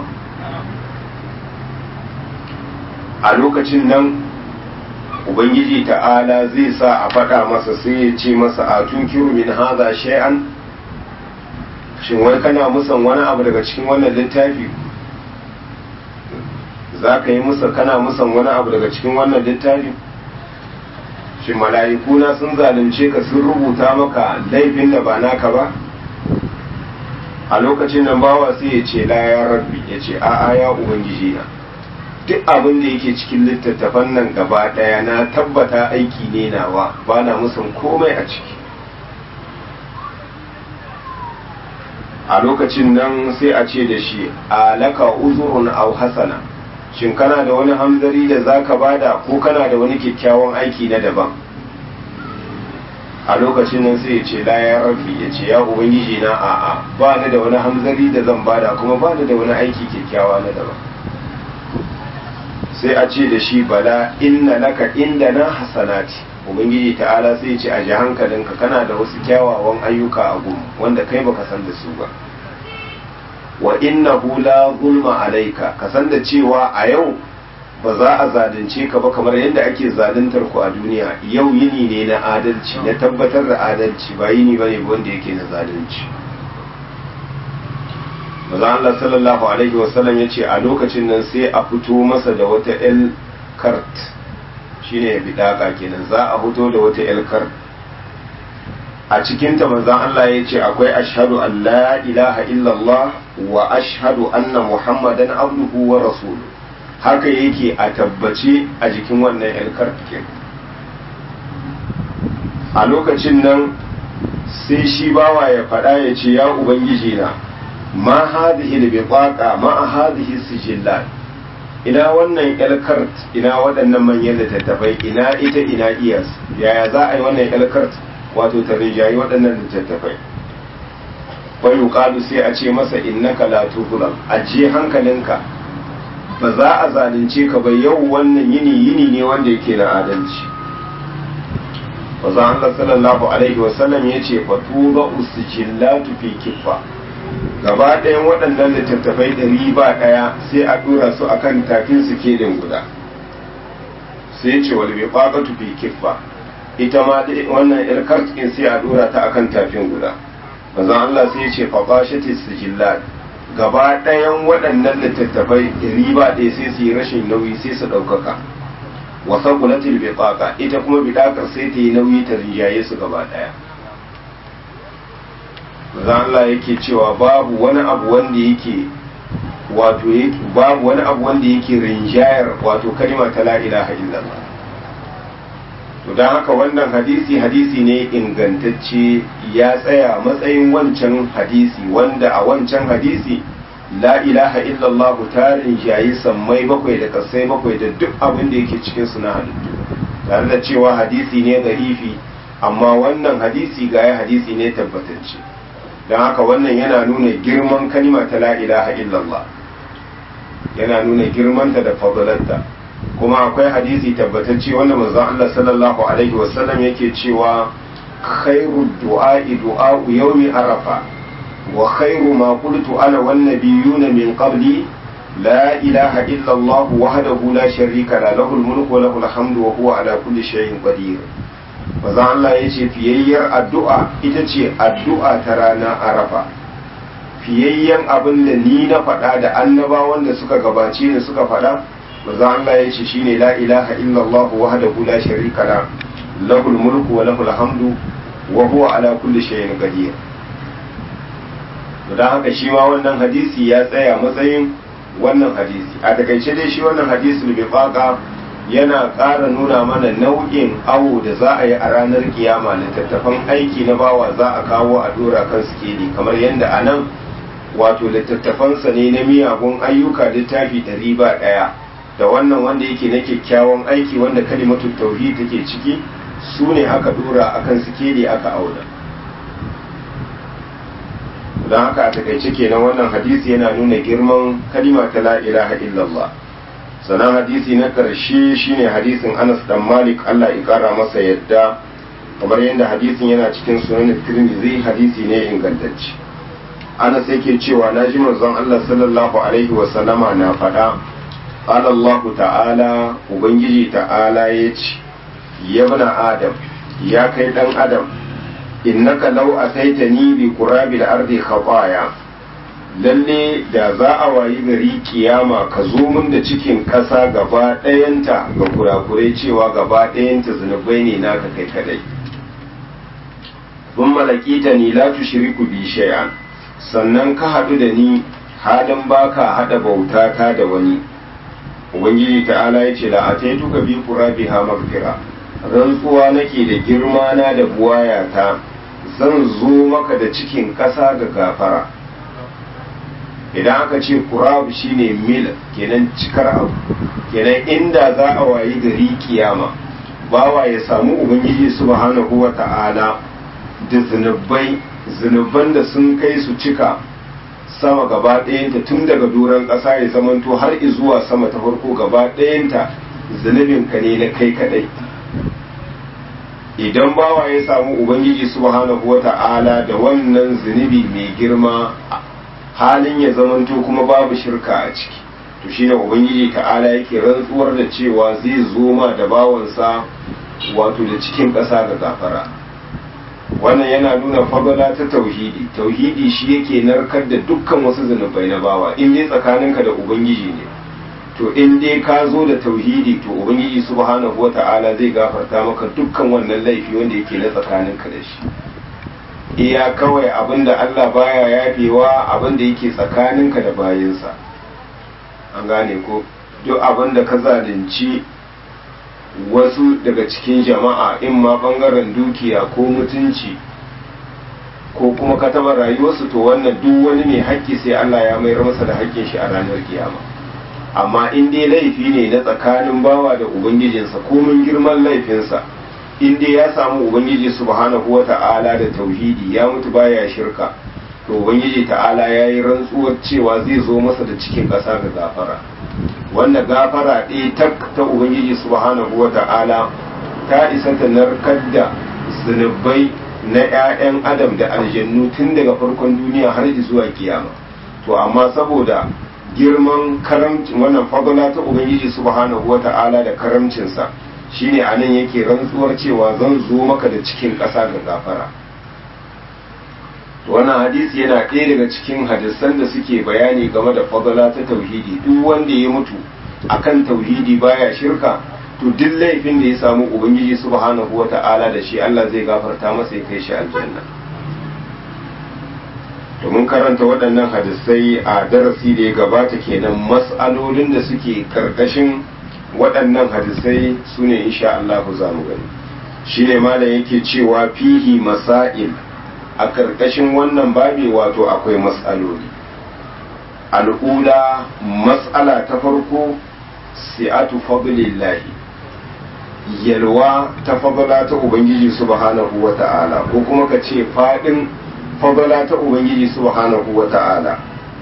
a lokacin nan ubangiji ta'ala zai sa a faɗa masa sai ya ce masa a tunkiru min haza shay'an shin wai kana musan wani abu daga cikin wannan littafi za ka yi musa kana musan wani abu daga cikin wannan littafi shin mala'ikuna sun zalunce ka sun rubuta maka laifin da ba naka ba a lokacin nan bawa sai ya ce la ya rabbi ya ce a'a ya ubangiji na duk abin da yake cikin littattafan nan gaba daya na tabbata aiki ne nawa ba na musan komai a ciki a lokacin nan sai a ce da shi alaka uzurun au hasana shin kana da wani hamzari da zaka bada ko kana da wani kyakkyawan aiki na daban a lokacin nan sai ya ce la ya rabbi ya ce ya ubangiji na a'a ba ni da wani hamzari da zan bada kuma ba ni da wani aiki kyakkyawa na daban sai a ce da shi bala inna laka inda na hasanati ubangiji ta'ala sai ce a ji hankalinka kana da wasu kyawawan ayyuka a gun wanda kai baka san da su ba wa innahu la zulma alaika ka san da cewa a yau ba za a zalunce ka ba kamar yadda ake zaluntar ku a duniya yau yini ne na adalci na tabbatar da adalci ba yini ba ne wanda yake na zalunci maza Allah sallallahu alaihi wasallam ya ce a lokacin nan sai a fito masa da wata el kart shine ya bidaka kenan za a fito da wata el kart a cikinta manzon Allah ya ce akwai ashhadu an la ilaha illallah wa ashhadu anna muhammadan abduhu wa rasuluhu haka yake a tabbace a jikin wannan yalkar fikin a lokacin nan sai shi bawa ya faɗa ya ce ya ubangiji na ma hadhihi al-biqaqa ma hadhihi sijillat ina wannan yalkart ina waɗannan manyan littattafai ina ita ina iyas yaya za a yi wannan yalkart wato ta rijayi waɗannan littattafai bai yuqalu sai a ce masa innaka la tuzlam ajiye hankalinka ba za a zalunce ka ba yau wannan yini yini ne wanda yake na adalci wazan Allah sallallahu alaihi wasallam ya ce fatuba usjillatu fi kiffa gaba ɗayan waɗannan littattafai ɗari ba ɗaya sai a ɗora su akan tafin su kedin guda sai ce wal biqaqatu fi kiffa ita ma dai wannan yar kartsin sai a ɗora ta akan tafin guda wazan Allah sai ya ce faqashati sijillat gaba ɗayan waɗannan littattafai riba ɗaya sai su yi rashin nauyi sai su ɗaukaka wasa kulatil biqaqa ita kuma bidakar sai ta yi nauyi ta rinjaye su gaba ɗaya Maza Allah yake cewa babu wani abu wanda yake wato babu wani abu wanda yake rinjayar wato kalima ta la ilaha illallah to don haka wannan hadisi hadisi ne ingantacce ya tsaya matsayin wancan hadisi wanda a wancan hadisi la ilaha illallah tarin jayi sammai bakwai da kasai bakwai da duk abin da yake cikin su na halittu tare da cewa hadisi ne garifi amma wannan hadisi ga hadisi ne tabbatacce don haka wannan yana nuna girman kalima ta la ilaha illallah yana nuna girmanta da fadalarta kuma akwai hadisi tabbatacce wanda manzon Allah sallallahu alaihi wasallam yake cewa khairu du'a'i du'a'u yawmi arafa wa khairu ma qultu ana wan nabiyyuna min qabli la ilaha illa Allah wahdahu la sharika la lahul mulku wa lahul hamdu wa huwa ala kulli shay'in qadir manzon Allah yace fiyayyar addu'a ita ce addu'a ta rana arafa fiyayyen abin da ni na faɗa da annabawan da suka gabace ni suka faɗa manzo Allah ya ce shine la ilaha illallah wahdahu la sharika la lahul mulku wa lahul hamdu wa huwa ala kulli shay'in qadir dan haka shi ma wannan hadisi ya tsaya matsayin wannan hadisi a takaice dai shi wannan hadisul bifaqa yana ƙara nuna mana nau'in awo da za a yi a ranar kiyama littattafan aiki na bawa za a kawo a dora kan sikeli kamar yadda a nan wato littattafansa ne na miyagun ayyuka littafi ɗari ba ɗaya da wannan wanda yake na kyakkyawan aiki wanda kalimatu tauhid take ciki su ne aka dora akan sikeli aka auna don haka a takaice kenan wannan hadisi yana nuna girman kalima ta la ilaha illallah sannan hadisi na karshe shine hadisin Anas dan Malik Allah ya kara masa yadda kamar yadda hadisin yana cikin sunan Tirmidhi hadisi ne ingantacce Anas yake cewa naji manzon Allah sallallahu alaihi wa sallama na faɗa قال الله تعالى ubangiji ta'ala ya ce ya bana adam ya kai dan adam innaka law ataitani bi qurabil ardi khataya lalle da za a wayi gari kiyama ka zo min da cikin ƙasa gaba ɗayanta ga kurakurai cewa gaba ɗayanta zunubai ne naka kai kadai sun malakita ni la tushriku bi shay'an sannan ka haɗu da ni halin baka haɗa bauta ta da wani ubangiji ta'ala ya ce la'atai ka bi biha magfira rantsuwa nake da girma na da buwaya ta zan zo maka da cikin ƙasa ga gafara idan aka ce kurab shine mil kenan cikar abu kenan inda za a wayi gari kiyama bawa ya samu ubangiji subhanahu wa ta'ala da zunubai zunuban da sun kai su cika sama gaba ɗayanta tun daga doron ƙasa ya zamanto har zuwa sama ta farko gaba ɗayanta zunubinka ne na kai kaɗai idan bawa ya samu ubangiji subhanahu wa ta'ala da wannan zunubi mai girma halin ya zamanto kuma babu shirka a ciki to shine ubangiji ta'ala yake rantsuwar da cewa zai zo ma da bawansa wato da cikin ƙasa ga gafara wannan yana nuna fagala ta tauhidi tauhidi shi yake narkar da dukkan wasu zunubai na bawa in dai tsakaninka da ubangiji ne to in dai ka zo da tauhidi to ubangiji subhanahu wata'ala zai gafarta maka dukkan wannan laifi wanda yake na tsakaninka da shi iya kawai abinda Allah baya yafewa abinda yake tsakaninka da bayinsa an gane ko duk abinda ka zalunci wasu daga cikin jama'a in ma bangaren dukiya ko mutunci ko kuma ka taba rayuwarsu to wannan duk wani mai haƙƙi sai Allah ya mayar masa da haƙƙin shi a ranar kiyama amma in dai laifi ne na tsakanin bawa da ubangijinsa komin girman laifinsa in dai ya samu ubangiji subhanahu wa ta'ala da tauhidi ya mutu baya shirka to ubangiji ta'ala ya yi rantsuwar cewa zai zo masa da cikin ƙasa ga gafara wanda gafara ɗaya tak ta ubangiji subhanahu wa ta'ala ta isa ta narkar da zunubai na 'ya'yan adam da aljannu tun daga farkon duniya har zuwa kiyama to amma saboda girman karamcin wannan fadala ta ubangiji subhanahu wa ta'ala da karamcinsa shine anan yake rantsuwar cewa zan zo maka da cikin ƙasa ga gafara wannan hadisi yana ɗaya daga cikin hadisan da suke bayani game da fadala ta tauhidi duk wanda ya mutu akan tauhidi baya shirka to duk laifin da ya samu ubangiji subhanahu wata'ala da shi Allah zai gafarta masa ya kai shi aljanna to mun karanta waɗannan hadisai a darasi da ya gabata kenan mas'alolin da suke karkashin waɗannan hadisai su ne insha Allah za mu gani shine malam yake cewa fihi masail a karkashin wannan babi wato akwai mas'aloli al'ula mas'ala ta farko si'atu fadlillahi yalwa ta fadala ta ubangiji subhanahu wa ta'ala ko kuma ka ce fadin fadala ta ubangiji subhanahu wa ta'ala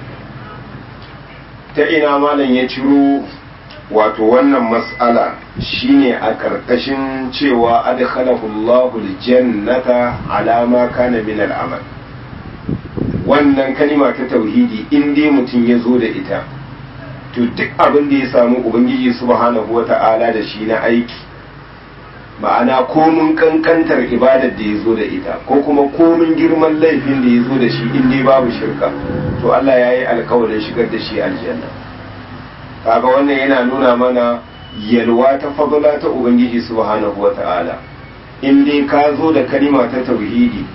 ta ina malam ya ciro wato wannan mas'ala shine a ƙarƙashin cewa adkhalahu Allahu aljannata ala ma kana min al'amal wannan kalima ta tauhidi in dai mutum ya zo da ita to duk abin da ya samu ubangiji subhanahu wata'ala da shi na aiki ma'ana komin kankantar ibadar da ya zo da ita ko kuma komin girman laifin da ya zo da shi in dai babu shirka to Allah ya yi alkawarin shigar da shi aljanna kaga wannan yana nuna mana yalwa ta fadla ta ubangiji subhanahu wata'ala in dai ka zo da kalima ta tauhidi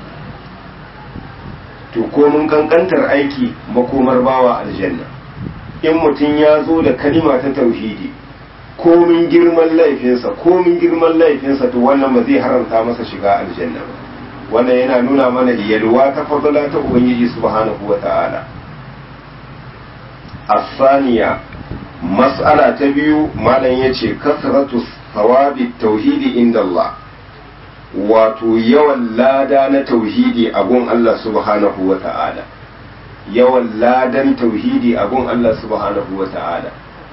to komin kankantar aiki makomar bawa aljanna in mutum ya zo da kalima ta tauhidi komin girman laifinsa komin girman laifinsa to wannan ba zai haramta masa shiga aljanna ba wannan yana nuna mana yalwa ta fadla ta ubangiji subhanahu wata'ala asaniya mas'ala ta biyu malam yace kasratu thawabi tauhidi inda Allah wato yawan lada na tauhidi a gun Allah subhanahu wata'ala yawan ladan tauhidi a gun Allah subhanahu wata'ala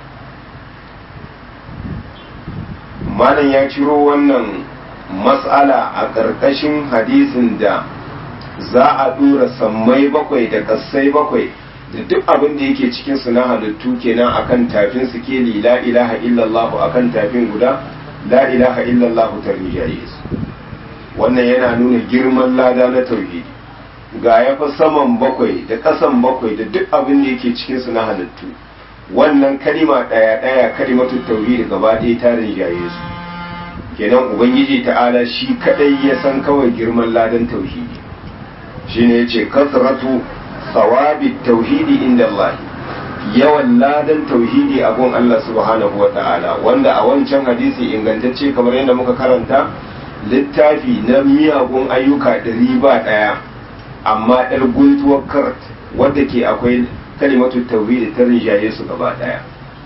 malam ya ciro wannan mas'ala a ƙarƙashin hadisin da za a ɗora sammai bakwai da ƙasai bakwai da duk abin da yake cikin su na halittu kenan akan tafin su ke la ilaha illallah akan tafin guda la ilaha illallah ta rijaye su wannan yana nuna girman lada na tauhidi ga ya fa saman bakwai da ƙasan bakwai da duk abin da yake cikin su na halittu wannan kalima ɗaya ɗaya kalimatu tauhidi gaba ɗaya ta rinjaye su kenan ubangiji ta'ala shi kadai ya san kawai girman ladan tauhidi shine yace kasratu sawabi tauhidi inda Allah yawan ladan tauhidi a gun Allah subhanahu wa ta'ala wanda a wancan hadisi ingantacce kamar yadda muka karanta littafi na miyagun ayyuka ɗari ba ɗaya amma ɗar guntuwar kart wadda ke akwai kalimatu tauhidi ta rinjaye su gaba ɗaya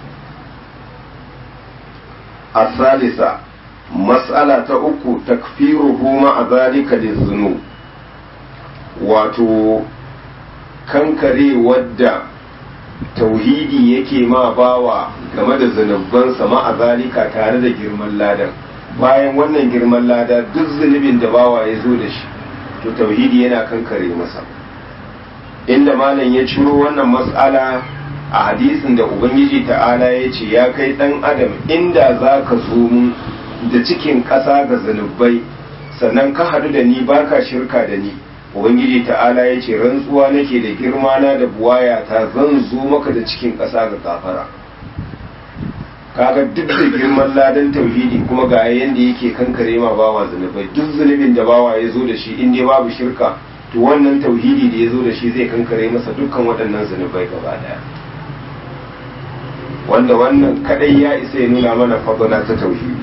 a salisa mas'ala ta uku takfiruhu ma'a zalika lizunub wato kankare wadda tauhidi yake ma bawa game da zunubansa ma'a zalika tare da girman ladan bayan wannan girman lada duk zunubin da bawa ya zo da shi to tauhidi yana kankare masa inda malam ya ciro wannan mas'ala a hadisin da ubangiji ta'ala ya ce ya kai dan adam inda za ka zo mun da cikin ƙasa ga zunubai sannan ka hadu da ni baka shirka da ni ubangiji ta'ala ya ce rantsuwa nake da girma na da buwaya ta zan zo maka da cikin ƙasa ga kafara kaga duk da girman ladan tauhidi kuma ga yanda yake kankare ma bawa zunubai duk zunubin da bawa ya zo da shi in dai babu shirka to wannan tauhidi da ya zo da shi zai kankare masa dukkan waɗannan zunubai gaba daya wanda wannan kadai ya isa ya nuna mana fadala ta tauhidi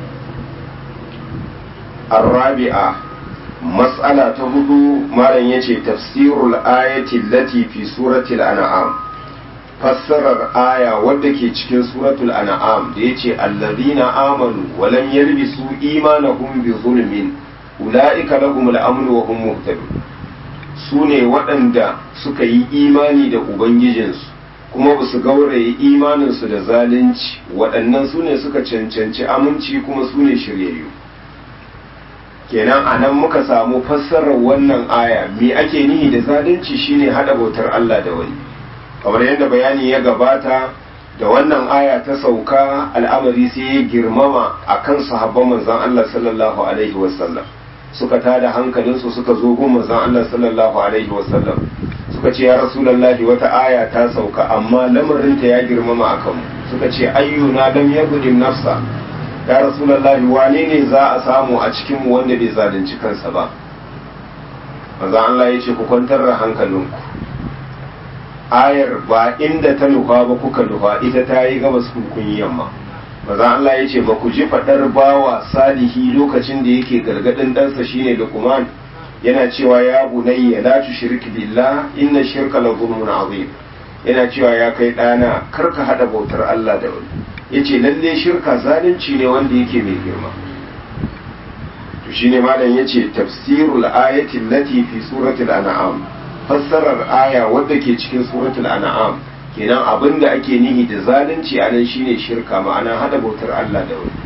الرابعة مسألة هدو ما يجي تفسير الآية التي في سورة الأنعام fassarar aya wadda ke cikin suratul an'am da yace allazina amanu wa lam yalbisu imanahum bi zulmin ulaika lahumul amn wa hum muhtadun sune waɗanda suka yi imani da ubangijinsu kuma ba su gauraye imaninsu da zalunci waɗannan sune suka cancanci aminci kuma sune shiryayyu kenan a nan muka samu fassarar wannan aya me ake nihi da zalunci shine hada bautar Allah da wani kamar yadda bayani ya gabata da wannan aya ta sauka al'amari sai ya girmama a kan sahabban manzan Allah sallallahu alaihi wasallam suka tada hankalinsu suka zo gun manzan Allah sallallahu alaihi wasallam suka ce ya rasulallahi wata aya ta sauka amma lamarinta ya girmama a kanmu suka ce ayyuna lam yagudin nafsa ya rasulallahi wane ne za a samu a cikinmu wanda bai zalunci kansa ba manzan Allah ya ce ku kwantar da hankalinku ayar ba inda ta nufa ba kuka nufa ita ta yi gabas kun yi yamma maza Allah ya ce ba ku ji faɗar bawa salihi lokacin da yake gargaɗin ɗansa shine Luqman yana cewa ya bunayya la tushrik billah inna shirka la zulmun azim yana cewa ya kai ɗana kar ka haɗa bautar Allah da wani yace lalle shirka zalunci ne wanda yake mai girma to shine malam yace tafsirul ayati allati fi suratul an'am fassarar aya wadda ke cikin suratul an'am kenan abin da ake nihi da zalunci a nan shine shirka ma'ana hada bautar Allah da wani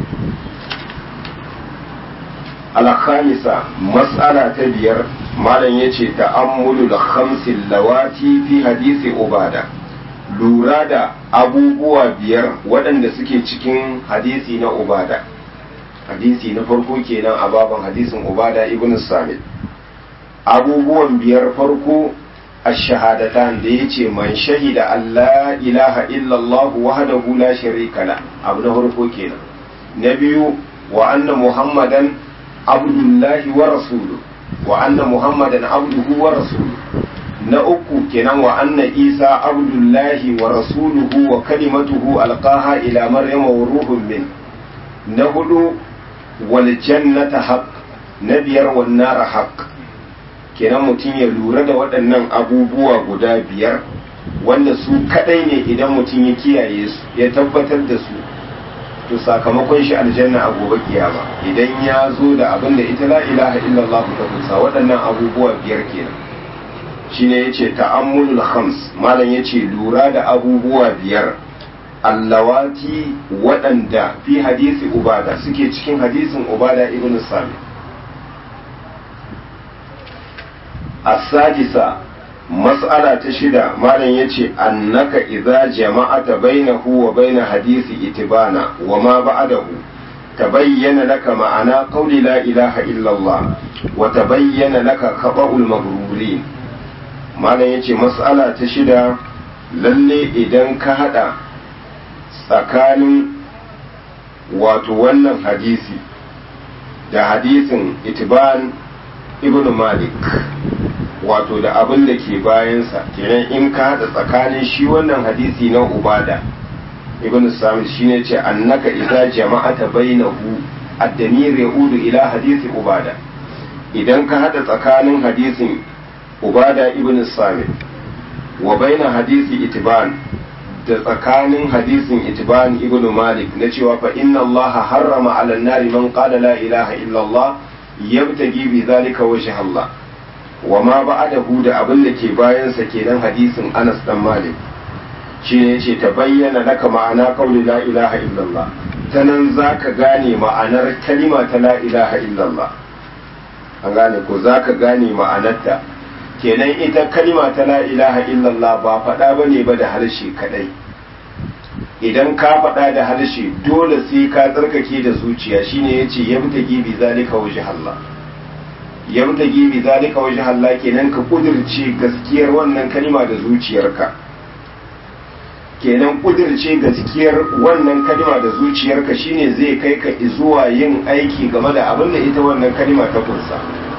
al-khamisa mas'ala ta biyar malam yace ta'ammulu da khamsil lawati fi hadisi ubada lura da abubuwa biyar waɗanda suke cikin hadisi na ubada hadisi na farko kenan a baban hadisin ubada ibn samit abubuwan biyar farko ashahadatan da ya ce man shahida Allah ilaha illallah wahdahu la sharika la abu na farko kenan na biyu wa anna muhammadan abdullahi wa rasuluhu wa anna muhammadan abduhu wa rasuluhu na uku kenan wa anna isa abdullahi wa rasuluhu wa kalimatuhu alqaha ila maryama wa ruhun min na hudu wal jannata haqq na biyar wan nar haqq kenan mutum ya lura da waɗannan abubuwa guda biyar wanda su kadai ne idan mutum ya kiyaye su ya tabbatar da su to sakamakon shi aljanna a gobe kiyama idan ya zo da abin da ita la ilaha illallah ta kusa waɗannan abubuwa biyar kenan shine yace ta'ammulul khams malam yace lura da abubuwa biyar allawati waɗanda fi hadisi ubada suke cikin hadisin ubada ibn sami as-sadisa mas'ala ta shida malam yace annaka idza jama'ata bainahu wa bain hadisi itibana wa ma ba'dahu tabayyana laka ma'ana qawli la ilaha illa Allah wa tabayyana laka khaba'ul maghrurin malam yace mas'ala ta shida lalle idan ka hada tsakanin wato wannan hadisi da hadisin itiban ibn malik wato da abin da ke bayansa kenan in ka haɗa tsakanin shi wannan hadisi na ubada ibn samit shine ce annaka idza jama'ata bainahu ad-damir yaudu ila hadisi ubada idan ka haɗa tsakanin hadisin ubada ibn samit wa baina hadisi itiban da tsakanin hadisin itiban ibn malik na cewa fa inna allaha harrama ala nari man qala la ilaha illa allah yabtagi bi zalika wajha allah wa ma ba'adahu da abin da ke bayansa kenan hadisin Anas dan Malik shi ne yace ta bayyana laka ma'ana qauli la ilaha illallah ta nan zaka gane ma'anar kalima ta la ilaha illallah an gane ko zaka gane ma'anarta kenan ita kalima ta la ilaha illallah ba faɗa ba ne ba da harshe kadai idan ka faɗa da harshe dole sai ka tsarkake da zuciya shine yace yabtagi bi zalika wajh Allah yabtagi bi zalika wajh Allah kenan ka kudirce gaskiyar wannan kalima da zuciyarka kenan kudirce gaskiyar wannan kalima da zuciyarka shine zai kai ka zuwa yin aiki game da abin da ita wannan kalima ta kunsa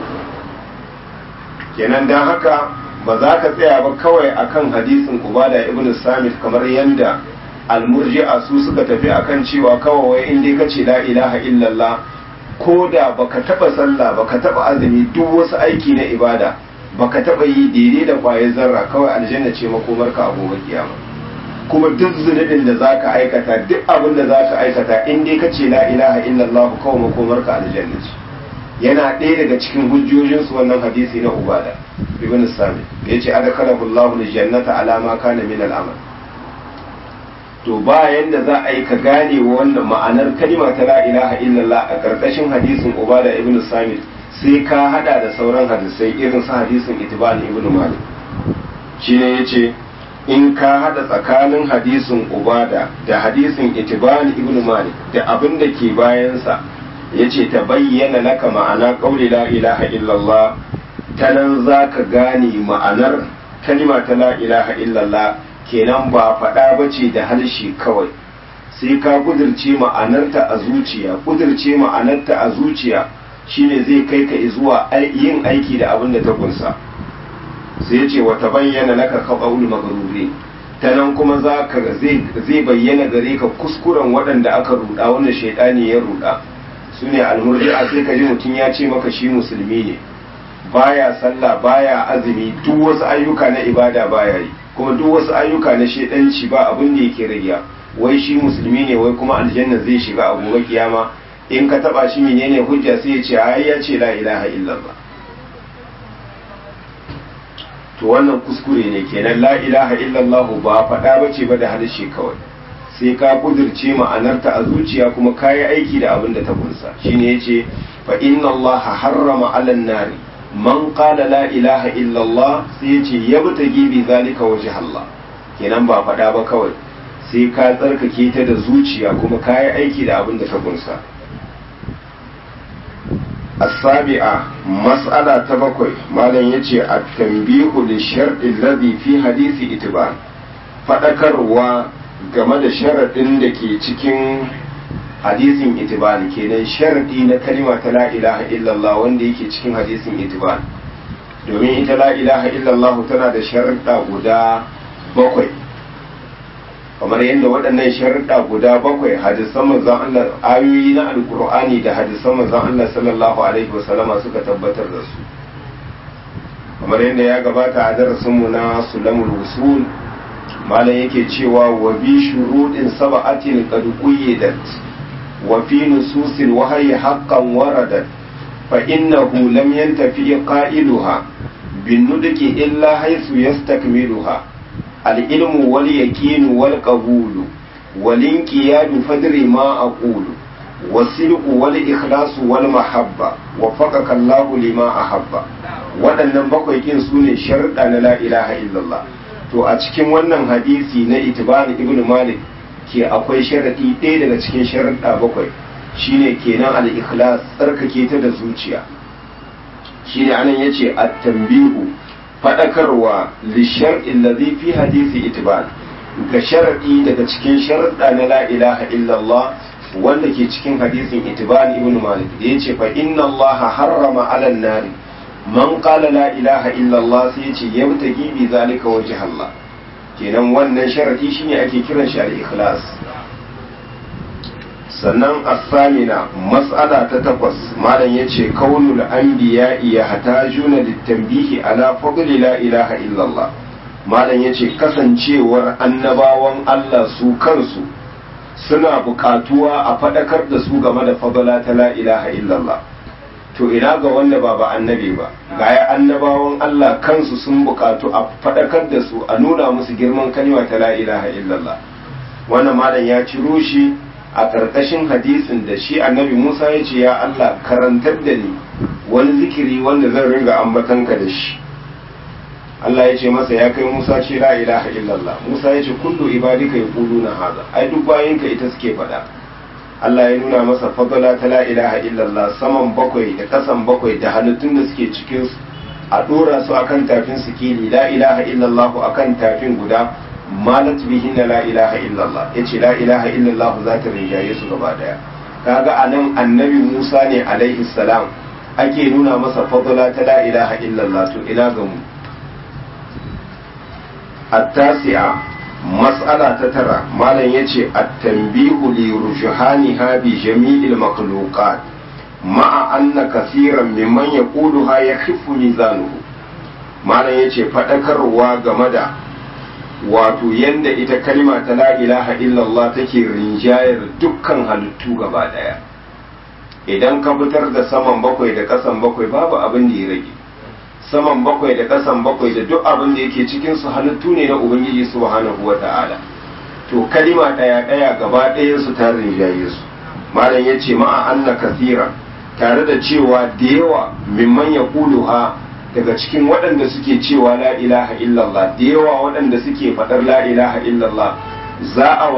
kenan dan haka ba za ka tsaya ba kawai akan hadisin Ubada ibn Samit kamar yanda almurji'a su suka tafi akan cewa kawai in dai kace la ilaha illallah ko da baka taba sallah baka taba azumi duk wasu aiki na ibada baka taba yi daidai da kwayar zarra kawai aljanna ce makomarka a gobe kiyama kuma duk zunubin da zaka aikata duk abin da zaka aikata in dai kace la ilaha illallah kawai makomarka aljanna ce yana ɗaya daga cikin hujjojinsu wannan hadisi na ubada ibn sami yace adakalahu Allahu aljannata ala ma kana min al-amal to bayan da za a yi ka gane wannan ma'anar kalima ta la ilaha illallah a karkashin hadisin ubada ibn samit sai ka hada da sauran hadisai irin su hadisin itban ibn malik shine yace in ka hada tsakanin hadisin ubada da hadisin itban ibn malik da abin da ke bayansa yace ta bayyana laka ma'ana qauli la ilaha illallah ta nan za ka gane ma'anar kalima ta la ilaha illallah kenan ba faɗa ba ce da harshe kawai sai ka kudirce ma'anarta a zuciya kudirce ma'anarta a zuciya shine zai kai ka zuwa yin aiki da abin da ta kunsa sai ce wata bayyana laka khabaul maghruri ta nan kuma za ka zai bayyana gare ka kuskuren waɗanda aka ruɗa wanda shaidani ya ruɗa su ne almurji'a sai ka ji mutum ya ce maka shi musulmi ne baya sallah baya azumi duk wasu ayyuka na ibada baya yi kuma duk wasu ayyuka na shedanci ba abin da yake rayya wai shi musulmi ne wai kuma aljanna zai shiga a gobe kiyama in ka taba shi menene hujja sai ya ce ai ya ce la ilaha illallah to wannan kuskure ne kenan la ilaha illallah ba faɗa bace ba da harshe kawai sai ka kudirce ma'anarta a zuciya kuma kayi aiki da abin da ta kunsa shine yace fa inna allaha harrama 'alan nari man qala la ilaha illallah sai ya ce yabtagi bi zalika wajh Allah kenan ba faɗa ba kawai sai ka tsarkake ta da zuciya kuma ka yi aiki da abin da ta kunsa as-sabi'a mas'ala ta bakwai malam yace at-tanbihu li shar'i alladhi fi hadisi itibar fadakarwa game da sharadin da ke cikin hadisin itibari kenan sharadi na kalima ta la ilaha illallah wanda yake cikin hadisin itibari domin ita la ilaha illallah tana da sharuɗa guda bakwai kamar yadda waɗannan sharuɗa guda bakwai hadisan manzon Allah ayoyi na alkur'ani da hadisan manzon Allah sallallahu alaihi wasallama suka tabbatar da su kamar yadda ya gabata a darasinmu na sulamul usul malam yake cewa wa bi shuruɗin sab'atin qad quyyidat وفي نصوص الوحي حقا وردت فإنه لم ينتفي قائلها بالندك إلا حيث يستكملها العلم واليقين والقبول والانقياد فدر ما أقول والصدق والإخلاص والمحبة وفقك الله لما أحب waɗannan bakwai kin su ne sharuɗa na la ilaha illallah to a cikin wannan hadisi na itibani ibnu malik ke akwai sharaɗi ɗaya daga cikin sharaɗa bakwai shine kenan al-ikhlas tsarkake ta da zuciya shine anan yace at-tanbihu fadakarwa li shar'i allazi fi hadisi itibar ga sharaɗi daga cikin sharaɗa na la ilaha illallah wanda ke cikin hadisin itibar ibn malik da yace fa inna allaha harrama 'ala an-nari man qala la ilaha illallah sai yace yabtagi bi zalika wajh Allah kenan wannan sharadi shine ake kiran shi al-ikhlas sannan as-samina mas'ala ta takwas malam yace kaunul anbiya ya hatajuna litanbihi ala fadli la ilaha illallah malam yace kasancewar annabawan Allah su kansu suna buƙatuwa a faɗakar da su game da fadala ta la ilaha illallah to ina ga wanda ba ba annabi ba gaya annabawan Allah kansu sun buƙatu a faɗakar da su a nuna musu girman kalma ta la ilaha illallah wannan malam ya ciro shi a ƙarƙashin hadisin da shi annabi Musa ya ce ya Allah karantar da ni wani zikiri wanda zan ringa ambatanka da shi Allah ya ce masa ya kai Musa ce la ilaha illallah Musa ya ce kullu ibadika yaquluna haza ai duk bayinka ita suke faɗa Allah ya nuna masa fadala ta la ilaha illallah saman bakwai da kasan bakwai da halittun da suke cikin su a dora su akan tafin sikili la ilaha illallah akan tafin guda malat bihinna la ilaha illallah yace la ilaha illallah za ta rinjaye su gaba daya kaga anan annabi Musa ne alaihi salam ake nuna masa fadala ta la ilaha illallah to ina ga mu التاسعة مسألة تترى ما لن يجي التنبيه لرجحانها بجميع المخلوقات مع أن كثيرا ممن يقولها يخف ميزانه ما لن يجي فتكر وغمدا wato yanda ita kalima ta la ilaha illallah take rinjayar dukkan halittu gaba daya idan ka fitar da saman bakwai da kasan bakwai babu abin da ya rage saman bakwai da kasan bakwai da duk abin da yake cikin su halittu ne na ubangiji subhanahu wata'ala to kalima daya daya gaba ɗayan su ta rinjaye su malam yace ma'a anna kathira tare da cewa da yawa mimman yaquluha daga cikin waɗanda suke cewa la ilaha illallah da yawa waɗanda suke faɗar la ilaha illallah za a